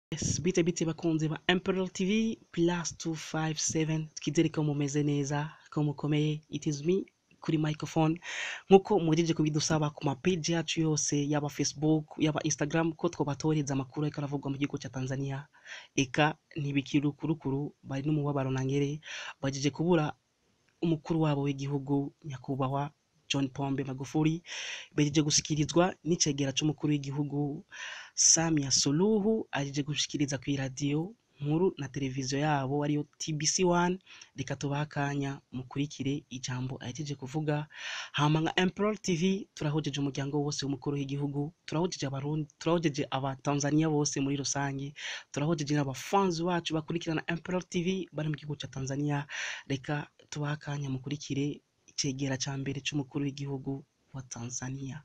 Yes, bite bite bakunzi ba Imperial TV plus 257 twizere ko mumeze neza ko mukomeye it is me kuri microphone nkuko mugejeje kubidusaba ku ma page yacu yose yaba Facebook yaba Instagram ko twobatoreza amakuru ariko aravugwa mu gihugu cya Tanzania eka ntibikirukurukuru bari n'umubabaro nangere bagejeje kubura umukuru wabo w'igihugu nyakubahwa John Pombe Magufuli bejeje gusikirizwa n'icegera c'umukuru w'igihugu Samia Suluhu ajeje gushikiriza ku radio nkuru na televiziyo yabo ariyo TBC1 reka tubaha akanya mukurikire ijambo ahejeje kuvuga hama nka Emperor TV turahojeje umuryango wose w'umukuru w'igihugu turahojeje abarundi turahojeje abatanzania bose muri rusange turahojeje n'abafanzi bacu bakurikirana Emperor TV bari mu gihugu ca Tanzania reka tubaha akanya mukurikire icegera ca mbere c'umukuru w'igihugu wa Tanzania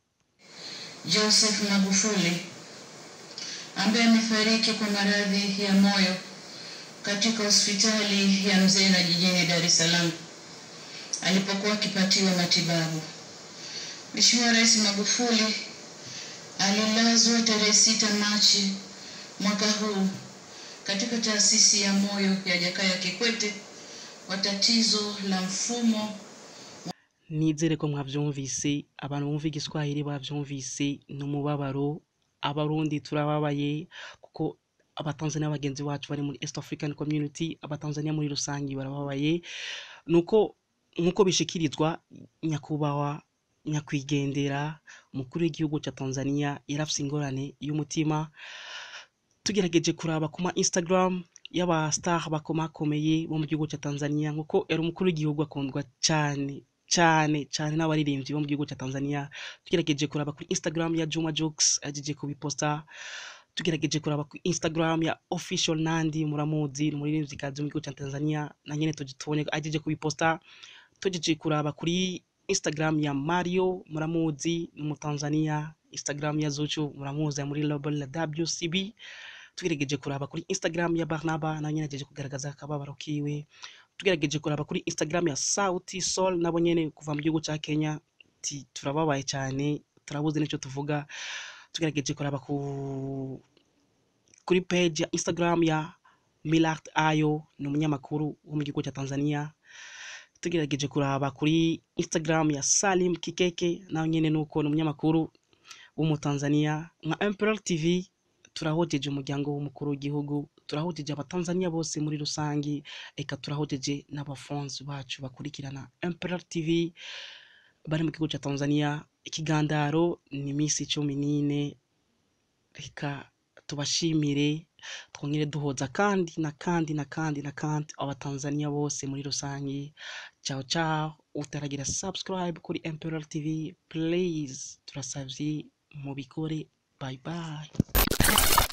Joseph Magufuli ambaye amefariki kwa maradhi ya moyo katika hospitali ya Mzena jijini Dar es Salaam alipokuwa akipatiwa matibabu. Mheshimiwa Rais Magufuli alilazwa tarehe sita Machi mwaka huu katika taasisi ya moyo ya Jakaya Kikwete kwa tatizo la mfumo nizere ko mwavyumvise abantu bumva igiswahili bavyumvise ni umubabaro abarundi turababaye kuko abatanzania bagenzi bacu bari muri east african community abatanzania muri rusange barababaye nuko nkuko bishikirizwa nyakubahwa nyakwigendera umukuru w'igihugu cya tanzania yarafise ingorane y'umutima tugerageje kuraba ku ma instagram y'aba star bakomakomeye bo mu gihugu cya tanzania nkuko yari umukuru w'igihugu akundwa cyane cyane cyane n'abaririmbyi bo mu gihugu cya Tanzania tugerageje kuraba kuri Instagram ya Juma Jokes ajeje kubiposta tugerageje kuraba kuri Instagram ya official Nandi muramuzi ni umuririmbyi kazi mu gihugu cya Tanzania na nyene tujitubone ajeje kubiposta tugejeje kuraba kuri Instagram ya Mario muramuzi ni umutanzania Instagram ya Zuchu muramuzi ari muri label la WCB tugerageje kuraba kuri Instagram ya Barnaba na nyene ajeje kugaragaza akababaro kiwe tugerageje kuraba kuri Instagram ya Sauti Sol nabo nyene kuva mu gihugu ca Kenya ti turababaye cyane turabuze n'icyo tuvuga tugerageje kuraba ku kuri page ya Instagram ya Millard Ayo ni umunyamakuru wo mu gihugu cya Tanzania tugerageje kuraba kuri Instagram ya Salim Kikeke nawe nyene nuko ni umunyamakuru w'umutanzania nka Emperor TV turahojeje umuryango w'umukuru w'igihugu turahojeje abatanzania bose muri rusange eka turahojeje n'abafonzi bacu bakurikirana Emperor TV bari mu gihugu cya Tanzania ikigandaro ni iminsi cumi n'ine reka tubashimire twongere duhoza kandi na kandi na kandi na kandi abatanzania bose muri rusange ciao ciao utaragira subscribe kuri Emperor TV please turasavye mubikore bye bye